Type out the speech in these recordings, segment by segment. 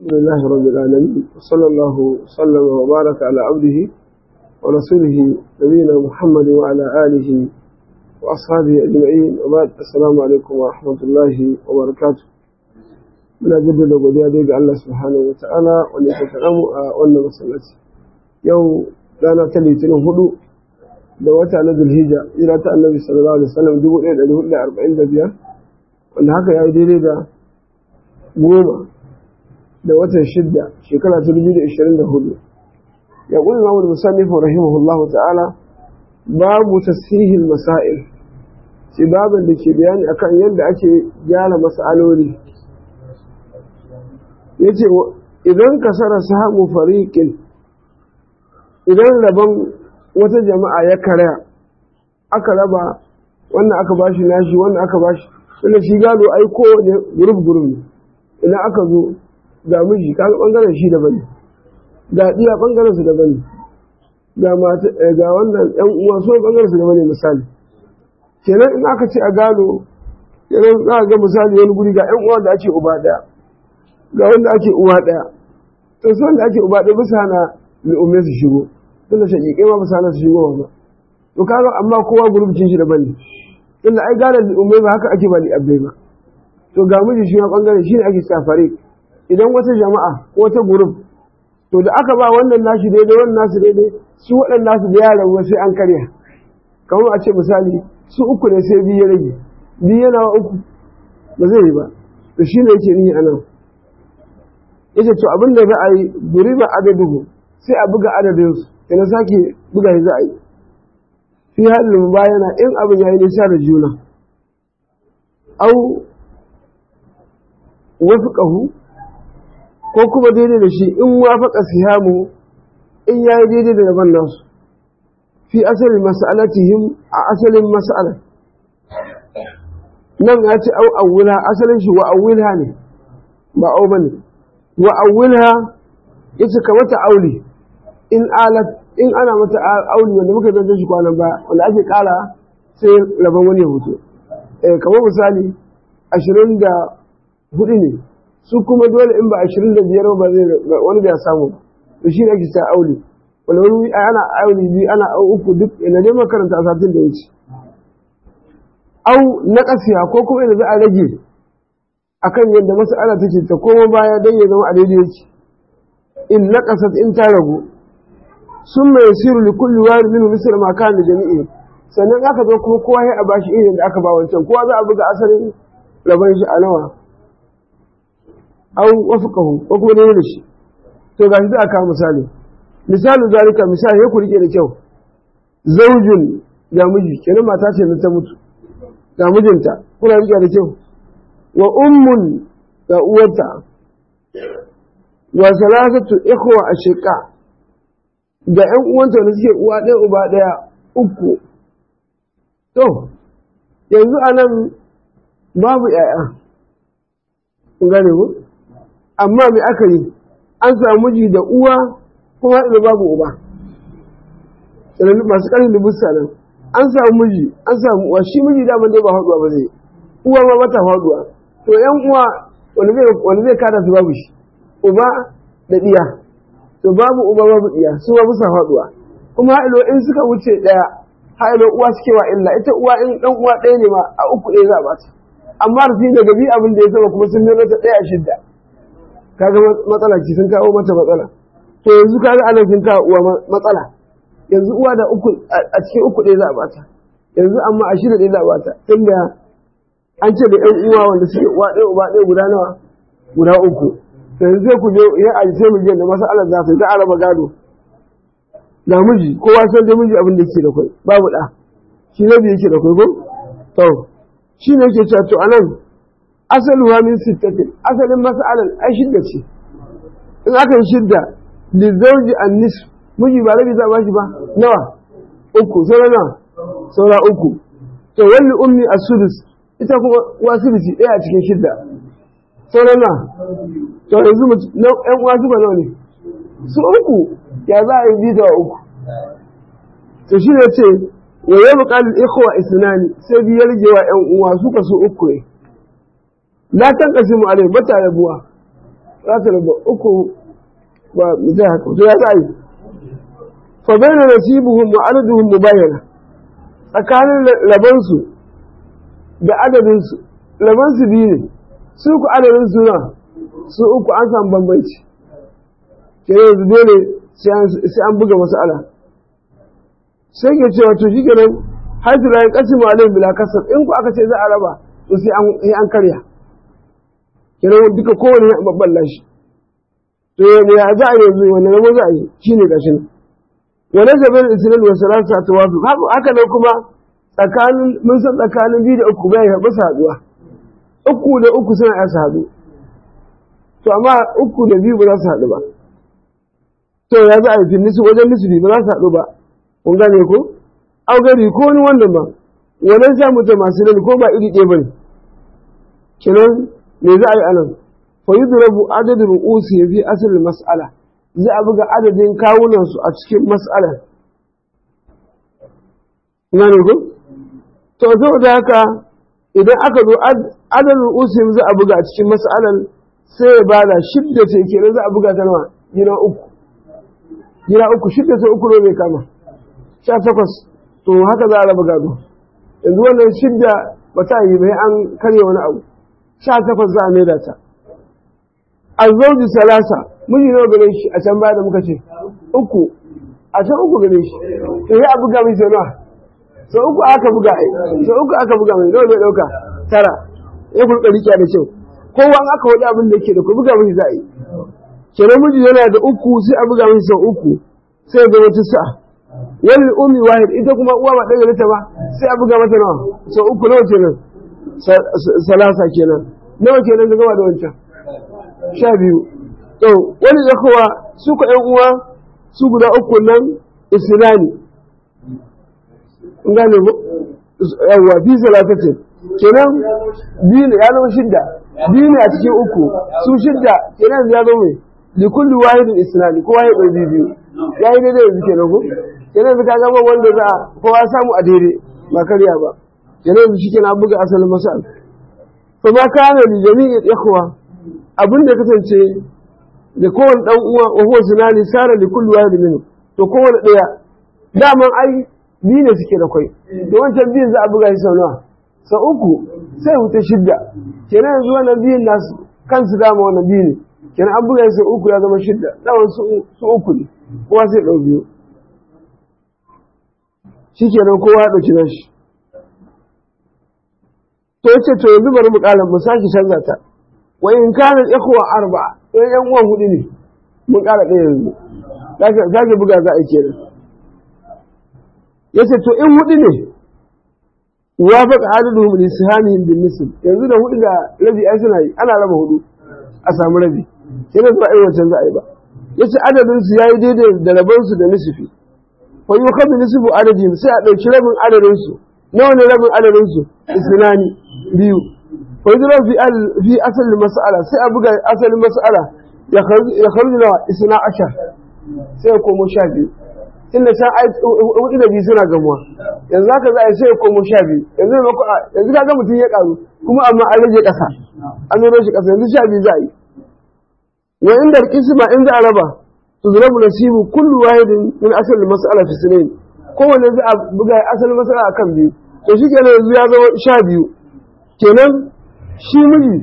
الحمد لله رب العالمين وصلى الله وسلم وبارك على عبده ورسوله نبينا محمد وعلى آله وأصحابه أجمعين وبعد السلام عليكم ورحمة الله وبركاته من أجل لقوديا ديك الله سبحانه وتعالى ونحن وأن مسلتي يوم رانا تلي تنهدو da wata na zulhijja ira ta annabi sallallahu alaihi wasallam dubu ɗaya da hudu da arba'in da biyar wanda haka ya yi daidai da goma da watan shidda shekara ta dubu da ishirin da hudu ya ƙuli mamu da musannif rahimahullahu ta'ala babu tasihin masail shi babin da ke bayani akan yadda ake gyara mas'aloli ya ce idan kasara samu fariƙin idan rabon wata jama'a ya karya aka raba wannan aka bashi nashi wannan aka bashi wanda shi gado ai kowane gurub gurub ne idan aka zo ga miji kaga bangaren shi daban ne ga iya bangaren su daban ne ga mata ga wannan yan uwa so bangaren su daban ne misali kenan in aka ce a gado kenan za ga misali wani guri ga yan uwa da ake uba daya ga wanda ake uwa daya to sai wanda ake uba daya bisa na mai su shigo tunda shaƙiƙai ma ba sa su shigo ba to kaga amma kowa gurbin shi daban ne tunda ai gane umai ba haka ake ba li abbai ba to ga miji shi ma bangare shi ne ake safare idan wata jama'a ko wata gurub to da aka ba wannan nashi daidai wannan nasu daidai su waɗannan nasu da yaran wasu sai an karya kamar a ce misali su uku ne sai biyu ya rage biyu yana wa uku ba zai yi ba to shi ne yake nihi a nan yace to abin da za a yi guriba adaduhu sai a buga adadinsu ina sake buga shi za a yi fi halin bayana in abin ya yi nisa da juna au wasu ƙahu ko kuma daidai da shi in wafaka sihamu in ya yi daidai da daban nasu fi asalin mas'alatihim a asalin mas'ala nan ya ce au awwila asalin shi wa awwilha ne ba au bane wa awwilha yace kamata auli in alat in ana mata auli wanda muka zanta shi kwanan baya wanda ake kara sai rabon wani ya hutu eh kamar misali ashirin da hudu ne su kuma dole in ba ashirin da biyar ba zai wani da ya samu to shi ne ake sa auli wanda wani ana auli biyu ana uku duk ina dai makaranta a satin da wuce au na kasiya ko kuma ina za a rage akan yadda mas'ala take ta koma baya don ya zama a daidai yake in naqasat in ta ragu sun mai siru li kulli wari minhu misal ma kana jami'i sannan aka zo kuma kowa ya bashi irin da aka ba wancan kowa za a buga asalin rabon shi a nawa au wafqahu ko kuma dai da shi to gashi za a kawo misali misalu zalika misali ya ku rike da kyau zaujin ga miji kenan mata ce ta mutu ga mijinta kuna rike da kyau wa ummun ga uwarta wa salasatu ikhwa ashiqa da ‘yan uwanta da suke uwa ɗaya uba ɗaya uku. To, yanzu a nan babu ‘ya'ya, gane mu? Amma mai aka yi, an samu miji da uwa kuma da babu uba. Masu ƙarfin da busa nan, an samu miji, an samu uwa, shi miji daman dai ba haɗuwa ba zai, uwa ma mata haɗuwa. To, ‘yan uwa wani zai kada su babu shi, uba da ɗiya. to babu uba babu iya su ba bisa faduwa kuma hailo in suka wuce daya hailo uwa suke wa illa ita uwa in dan uwa ɗaya ne ma a uku ɗaya za ba ta amma rufi daga bi abin da ya saba kuma sun nuna ta ɗaya shidda kaga matsala ki sun kawo mata matsala to yanzu kaga anan sun kawo uwa matsala yanzu uwa da uku a cikin uku ɗaya za a bata yanzu amma a shida ɗaya za a bata tunda an ce da ƴan uwa wanda suke uwa ɗaya uba ɗaya guda nawa guda uku yanzu sai ku je ya a sai mu da masalar za su za a raba gado da miji kowa san da miji abin da yake da kai babu da shi ne da yake da kai ko to shi ne yake cewa to anan asaluha min sittatin asalin masalan ai shidda ce in aka yi shidda li zawji an nisf miji ba rabi za ba shi ba nawa uku sai nawa saura uku to wani ummi as-sudus ita kuma uwa sudusi ɗaya a cikin shidda sauran na to yanzu na ƴan uwa su ba nawa ne su uku ya za a yi bita wa uku to shi ne ce wa yau buƙatar ikhwa isnani sai biyar gewa ƴan uwa suka su uku ne la tan kasimu alai bata rabuwa za ta raba uku ba mutum haka to ya za a yi fa bayna nasibuhum wa adaduhum mubayyana tsakanin labansu da adadinsu labansu biyu ne su ku adadin su na su uku an samu bambanci ke yanzu dole sai an buga masala sai ke cewa to shi kenan haitu la yanqasimu alayhim bila kasab in ku aka ce za a raba to sai an sai an karya kenan duka kowane ya babballa shi to ya za a yanzu wannan rabo za a yi shine gashi nan wala jabal islam wa salasa tawafu haka nan kuma tsakanin mun san tsakanin biyu da uku bai haɓa saduwa uku da uku suna iya su haɗu to amma uku da biyu ba za su haɗu ba to ya za a yi nisu wajen nisbi ba za su haɗu ba kun gane ko au gari ko wani wannan ba wannan sa mutum masu nan ko ba iri ɗaya ba ne kenan me za a yi anan fa yudrabu adadin ru'usi fi asalin mas'ala za a buga adadin kawunansu a cikin mas'ala gane ko to saboda haka idan aka zo adadin usim za a buga a cikin mas'alar sai ya bada shidda ce kenan za a buga ta nawa gina uku gina uku shidda sai uku ne mai kama sha takwas to haka za a raba gado yanzu wannan shidda ba ta yi bai an karya wani abu sha takwas za a maida ta azzauji salasa miji nawa gare shi a can baya da muka ce uku a can uku gare shi to ya a buga mai sai nawa sau uku aka buga ai sau uku aka buga mai nawa zai dauka tara ya kulka rike da kyau kowa aka wadi abin da yake da ku buga mai za a yi kenan miji yana da uku sai a buga mai sau uku sai ya zama tisa wani umi wahid ita kuma uwa ba ɗaga ta ba sai a buga mata nawa sau uku nawa kenan salasa kenan nawa kenan gaba da wancan sha biyu to wani ya kowa su ka ƴan uwa su guda uku nan islami gane ko yawa fi salatatin kenan biyu ne ya zama shidda biyu ne a cikin uku su shidda kenan ya zama mai li kulli wahidin islami kowa ya ɗauki biyu ya yi daidai yanzu kenan ko kenan yanzu ka gama wanda za a kowa samu a daidai ba karya ba kenan yanzu shi kenan buga asalin masal fa ma kana li jami'il ikhwa abin da kasance da kowane dan uwa wa huwa zinani sara li kulli wahidin minhu to kowane daya daman ai biyu ne suke da kwai da wancan biyun za a buga shi sau nawa sau uku sai wuta shidda kenan yanzu wannan biyun nasu kansu dama wannan biyu ne kenan an buga shi sau uku ya zama shidda daman su uku ne kowa sai ɗau biyu shi kenan kowa ya ɗauki nashi to yace to yanzu bari mu ƙara mu sake canza ta wa in kana ikhwa arba'a to yan uwan hudu ne mun ƙara ɗaya yanzu zaka buga za a yi kenan yace to in hudu ne wafaqa adaduhum li sihamihim bin nisb yanzu da hudu da rabi ai suna yi ana raba hudu a samu rabi kenan ba ai wancan za a yi ba yace adadin su yayi daidai da rabon su da nisfi fa yukhadhu nisfu adadihim sai a dauki rabin adadin su nawa ne rabin adadin su isnani biyu fa yudra fi al fi asal mas'ala sai a buga asalin mas'ala ya kharuju nawa isna ashar sai ya komo sha biyu inda can ai hudu da biyu suna gamuwa yanzu haka za a yi sai ya komo sha biyu yanzu yanzu ka ga mutum ya karu kuma amma an rage kasa an zo shi kasa yanzu sha biyu za a yi wa inda kisma in za a raba to zurabu nasibu kullu wahidin min asal mas'ala fi sinin kowanne za a buga asal mas'ala akan biyu to shi kenan yanzu ya zama sha biyu kenan shi miji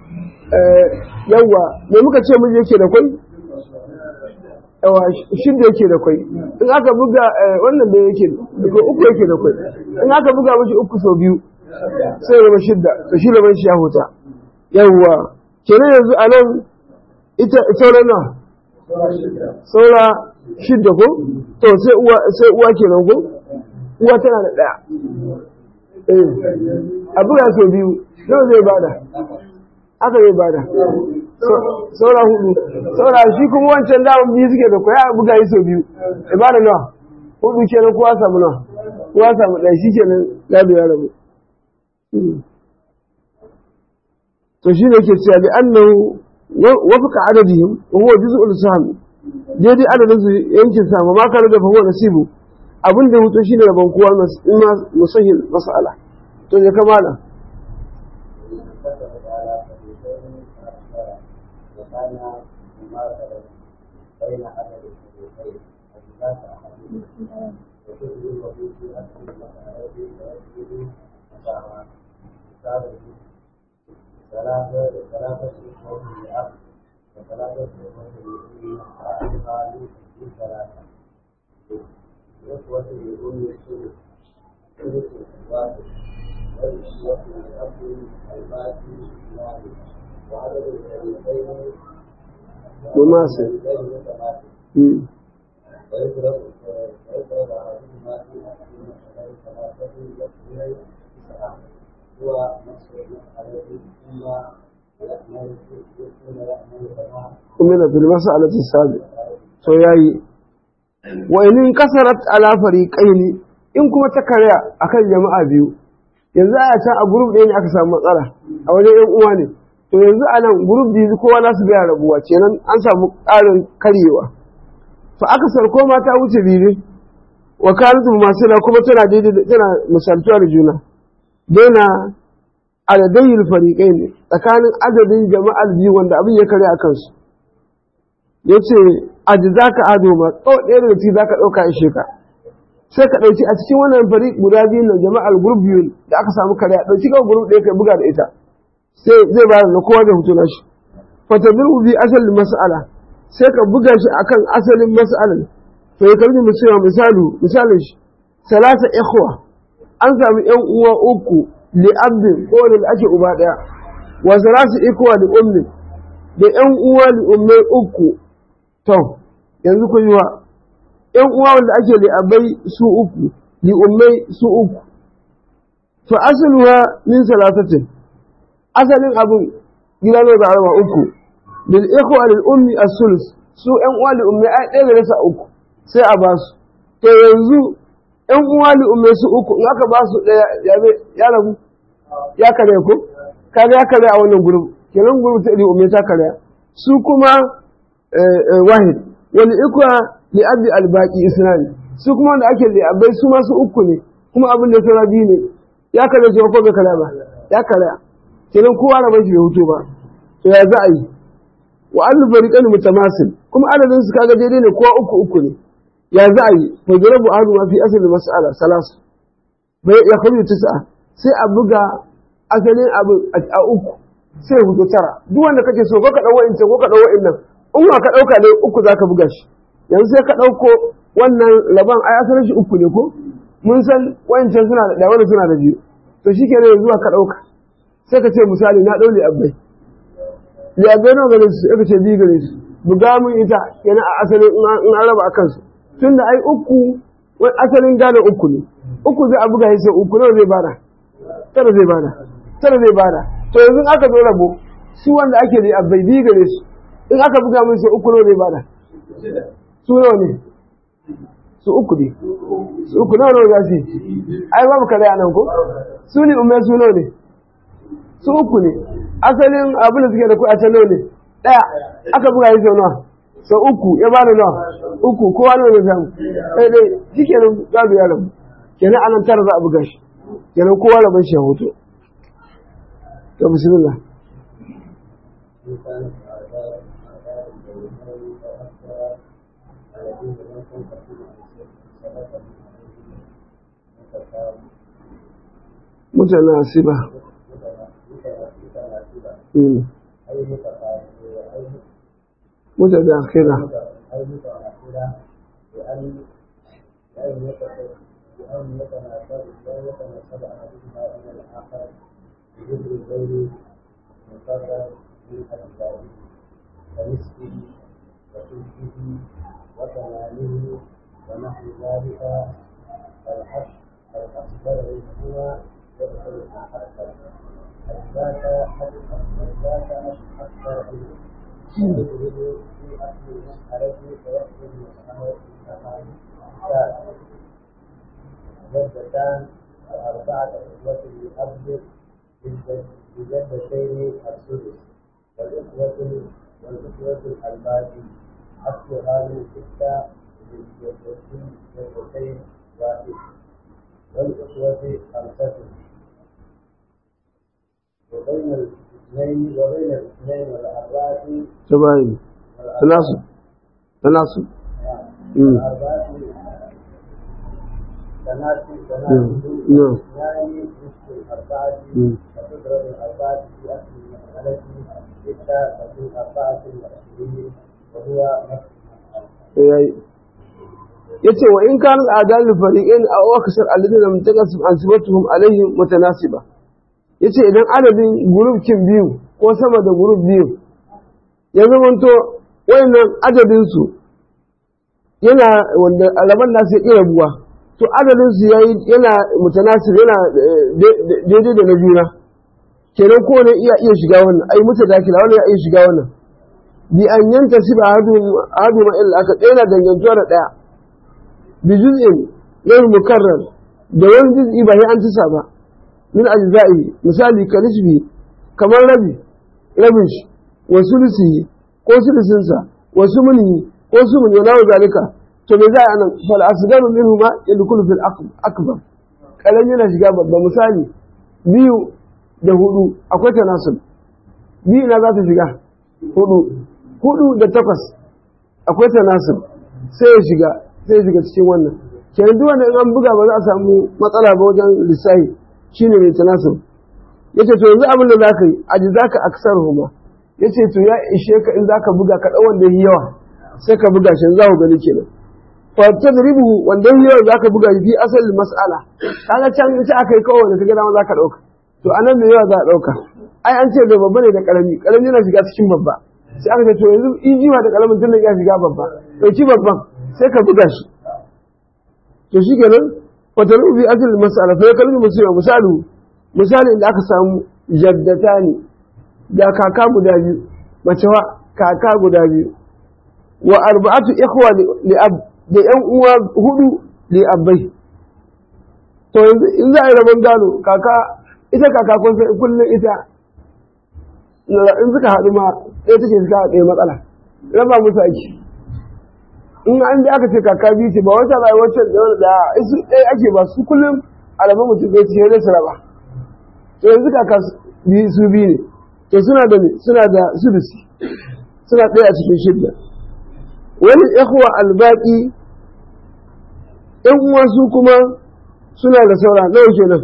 yawa me muka ce miji yake da kwai yawa shidda yake da kwai in aka buga wannan da yake da uku yake da kwai in aka buga mishi uku sau biyu sai ya zama shidda to shi da shi ya huta yawa kenan yanzu a nan ita sauran na saura shidda ko to sai uwa sai uwa kenan ko uwa tana da daya eh a buga sau biyu nawa zai bada aka zai bada saura hudu saura shi kuma wancan daman biyu suke da kwaya buga yi sau biyu ibada nawa hudu kenan kowa samu nawa kowa samu ɗaya shi kenan gado ya rabu to shi ne ke cewa bi annahu wafaka adadihim wa huwa juz'ul sahm daidai adadin su yankin sama ma kana da fa huwa nasibu abin da hutu shine rabon kowa musahil mas'ala to ya kamala وقال مماثلة بين عدد الفريقين أجزاء أحدهما وتدري الوضوء في أكل المسألة ويسجد مساواة ثلاثة ثلاثة إخوة لأب وثلاثة إخوة لأم وأعرفها لي ثلاثة إخوة لأم الثلث ثلث الواحد والإخوة لأب الباقي اثنان وعدد الفريقين مماثل الفريقين متماثل مم. ويضرب ويضرب أحدهما في أحد المسألة ثلاثة يكفي تسعة هو نصف المسألة ثم يأمل ثم يأمل تمام umina fil mas'alati sabi to yayi wa in kasarat ala fariqaini in kuma ta karya akan jama'a biyu yanzu a can a group ɗaya ne aka samu matsala a wajen yan uwa ne to yanzu a nan group biyu kowa nasu biya rabuwa kenan an samu ƙarin karyewa to aka sarko mata wuce biyu wa kanatu masila kuma tana daidai da- tana misaltuwa da juna daina adadin fariƙai ne tsakanin adadin jama'ar biyu wanda abin ya kare a kansu ya ce aji za ka ado ma tsau ɗaya daga ciki za ka ɗauka ishe ka sai ka ɗauki a cikin wannan fari guda biyu na jama'ar gurub biyu da aka samu kare a ɗauki kawai gurub ɗaya ka buga da ita sai zai ba da kowa da hutu nashi fatadul bi asalin mas'ala sai ka buga shi akan asalin mas'alan to ya karbi musulma misalu misalin shi salasa ikhwa an samu yan uwa uku li abdin ko da ake uba daya wa salasu ikhwa li ummi da yan uwa li ummai uku to yanzu kun yi wa yan uwa wanda ake li abai su uku li ummai su uku fa asaluha min salasatin asalin abun gida ne ba raba uku lil ikhwa lil ummi as-sulus su yan uwa li ummi ai ɗaya da rasa uku sai a ba su to yanzu yan uwa li ummi su uku in aka ba su ɗaya ya zai- ya rabu ya kare ko kaga ya kare a wannan gurin kenan gurin ta li ummi ta kare su kuma eh, eh, wahid wal ikwa li abi al baqi isnani su kuma wanda ake li abai su ma su uku ne kuma abin da sura biyu ne ya kare shi ko bai kare ba ya kare kenan kowa na bashi bai hutu ba to ya za a yi wa an fariqan mutamasil kuma adadin su kaga daidai ne kowa uku uku ne ya za a yi fa jarabu ahlu ma fi asli mas'ala salasu bai ya kharu tis'a sai a buga asalin abu a uku sai hudu tara duk wanda kake so ko ka dau wa'ince ko ka dau wa'innan in wa ka dauka ne uku zaka buga shi yanzu sai ka dauko wannan laban ai asalin shi uku ne ko mun san wa'incan suna da ɗaya wanda suna da biyu to shikenan yanzu wa ka dauka sai ka ce misali na daule abbai ya gano gare su aka ce biyu gare su buga mun ita yana a asalin in an in an raba a kansu tun da ai uku wani asalin gane uku ne uku zai a buga shi sai uku nawa zai bada tara zai bada tara zai bada to yanzu in aka zo rabo su wanda ake da abai biyu gare su in aka buga mun sai uku nawa zai bada su nawa ne su uku ne su uku nawa nawa za su yi ai babu kare a nan ko su ne umar su nawa ne su uku ne asalin abin da suke da kuɗa can nawa ne ɗaya aka buga yi sau nawa sau uku ya bada nawa uku kowa nawa ne samu ɗaya ɗaya shi kenan gado ya rabu kenan anan tara za a buga shi kenan kowa rabon shi ya hoto to bismillah إن كانت أعداء أعداء الجنتين فأكثر الذين لم تنقسم عن ثلاثة متساوية mutanasiba متناسبة mm. أي متقاربة أي mutadakhila أي متناسبة بأن بأن يتناسب بأن يتناسب بأن يتناسب أحدهما إلى الآخر بجزء غير مقرر من أجزائه كنصفه وثلثه وثمانه ونحو ذلك فالحش الأكبر منهما يدخل في الأكثر الذات الذات أكثر منه يدخل في أصل المسألة فيأخذ مسألة الثالث جدتان وأربعة إخوة لأب بجدتين السدس والإخوة والإخوة الباقي أصلها من ستة للجدتين جدتين واحد والإخوة خمسة وبين الاثنين وبين الاثنين والأربعة tabayin tanasu tanasu Mm. تناسي نعم. تناسي نعم. يعني نصف الأربعة مم. وتضرب الأربعة في أصل المسألة ستة وفي أربعة وعشرين وهو نفس المسألة yayi yace wa in kana al'adal fariqain aw aksar alladhina lam takasib ansibatuhum alaihim mutanasiba yace idan adadin group kin biyu ko sama da group biyu ya zamanto wayannan adadin su yana wanda alaman nasu ya iya buwa to adadin su yayi yana mutanasib yana eh, dai- dai- daidai da na juna kenan ko ne iya iya shiga wannan ai mutadakila wannan ya iya shiga wannan bi an yanta siba hadu ma illa aka ɗaya na dangantuwa da ɗaya bi juz'in ghayr mukarrar da wani juz'i ba sai an tisa ba min ajza'i misali ka nisbi kamar rabi rabin shi wa sulusi ko sulusin sa wa sumuni ko sumuni wa nawa zalika to me za a nan fal asgaru minhu ma yadkhulu fil akbar kalan yana shiga babba misali biyu da hudu akwai tanasub biyu na za ta shiga hudu hudu da takwas akwai tanasir sai ya shiga sai ya shiga cikin wannan kenan duk wanda in an buga ba za a samu matsala ba wajen lissahi shine mai tanasir yace to yanzu abin da zaka yi aji zaka aksar huma yace to ya ishe ka in zaka buga ka dau wanda yi yawa sai ka buga shi za ku gani kenan fa tadribuhu wanda yi yawa zaka buga shi fi asalin mas'ala kaga can ita aka yi kawai da kaga dama zaka dauka to anan me yawa za a dauka ai an ce da babba ne da karami karami yana shiga cikin babba sai aka ce to yanzu ijiwa da kalamin tun da ya shiga babba ɗauki babban sai ka buga shi to shi kenan wata rubi asali masala fa ya kalmi musulma misalu misali da aka samu jaddata ne da kaka guda biyu mace wa kaka guda biyu wa arba'atu ikhwa li ab da yan uwa hudu li abbai to yanzu in za a yi rabon gano kaka ita kaka kun san kullum ita in suka haɗu ma ɗaya take suka ɗaya matsala raba musu aiki in an da aka ce kaka biyu ce ba wata ba wacce da wani da isu ɗaya ake ba su kullum alamun mutum ɗaya ce ne su raba to yanzu kaka biyu su biyu ne to suna da ne suna da sudusi suna ɗaya a cikin shidda wani ikhwa albaki ƴan uwa su kuma suna da saura nawa kenan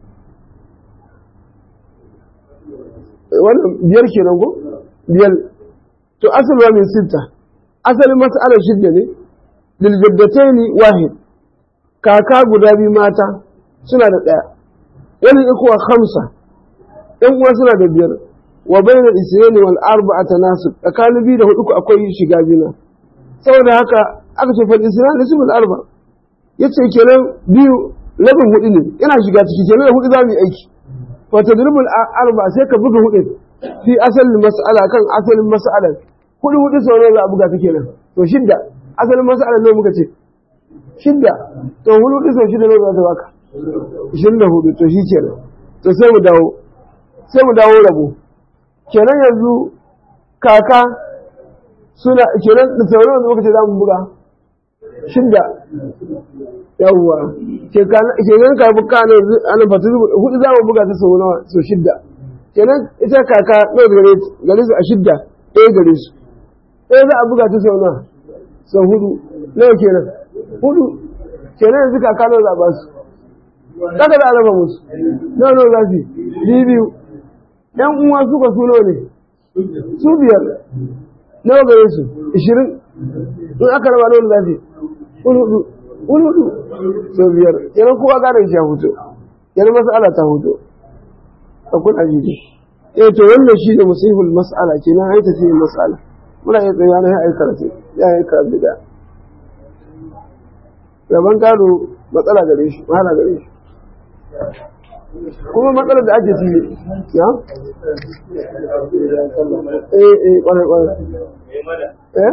wannan biyar kenan ko biyar to asal wa min sitta asalin mas'alar shidda ne lil jaddataini wahid kaka guda biyu mata suna da daya wani ikuwa khamsa ɗan uwa suna da biyar wa bainal isyaini wal arba'a tanasub tsakanin biyu da hudu ku akwai shiga juna saboda haka aka ce fal isyan nisbul arba yace kenan biyu rabin hudu ne yana shiga ciki kenan da hudu za mu yi aiki fatadribul arba sai ka buga hudu fi asalin mas'ala kan asalin mas'alar hudu hudu sau ne za a buga ta kenan to shidda asalin mas'alar ne muka ce shidda to hudu hudu sau shidda ne za ta baka ishirin da hudu to shi kenan to sai mu dawo sai mu dawo rabo kenan yanzu kaka suna kenan da sauran da muka ce za mu buga shidda yawwa kenan ka buka ne ana fatu hudu za mu buga ta sau nawa sau shidda kenan ita kaka ɗaya gare gare su a shidda ɗaya gare su ɗaya za a buga ta sau nawa sau hudu nawa kenan hudu kenan yanzu kaka nawa za a ba su kaga za a raba musu nawa nawa za su yi biyu biyu ɗan uwa suka su nawa ne su biyar nawa gare su ishirin in aka raba nawa za su yi hudu hudu sau biyar yana kowa gane shi a hutu yana mas'ala ta hutu a kun ajiji eh to wannan shi ne musihul mas'ala ke nan haita ce mas'ala muna iya tsaye na ya karatu ya yi karatu da gaban gado matsala gare shi wahala gare shi kuma matsalar da ake shi ya eh eh kwarai kwarai eh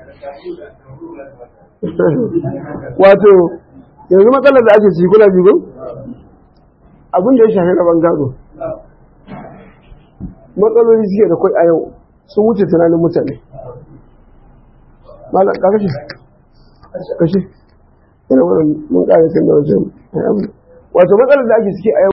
wato yanzu matsalar da ake ciki kuna jigo abin da ya shafi rabon gado matsaloli suke da kwai a yau sun wuce tunanin mutane malam ka kashe kashe ina wani mun ƙara kan da wajen wato matsalar da ake ciki a yau